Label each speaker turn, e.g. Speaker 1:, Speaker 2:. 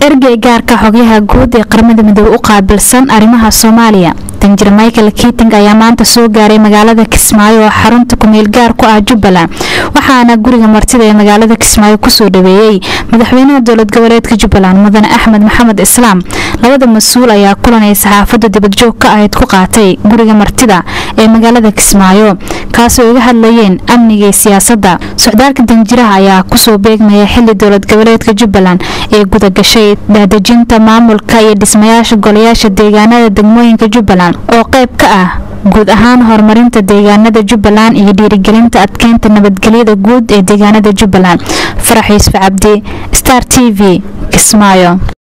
Speaker 1: ergey gaarka xogyaha guud ee qaramada midoobe u qaabilsan arrimaha soomaaliya danjir michael kiting ayaa maanta soo gaaray magaalada kismaayo oo xarunta kumeel gaar ku ah jubbaland waxaana guriga martida ee magaalada kismaayo kusoo dhaweeyey madaxweynaha dowlad goboleedka jubbaland mudane axmed maxamed islaam labada mas-uul ayaa kulanay saxaafadda dibadjoog ka ahayd ku qaatay guriga martida ee magaalada kismaayo kaasoo iga hadlayeen amniga iyo siyaasadda socdaalka danjiraha ayaa kusoo beegmaya xili dowlad goboleedka jubbaland ee gudagashay daadejinta maamulka iyo dhismayaasha golayaasha deegaanada degmooyinka jubbaland oo qayb ka ah guud ahaan horumarinta deegaanada jubbaland iyo dhiirigelinta adkeynta nabadgelyada guud ee deegaanada jubbaland farax yuusuf cabdi star t v kismaayo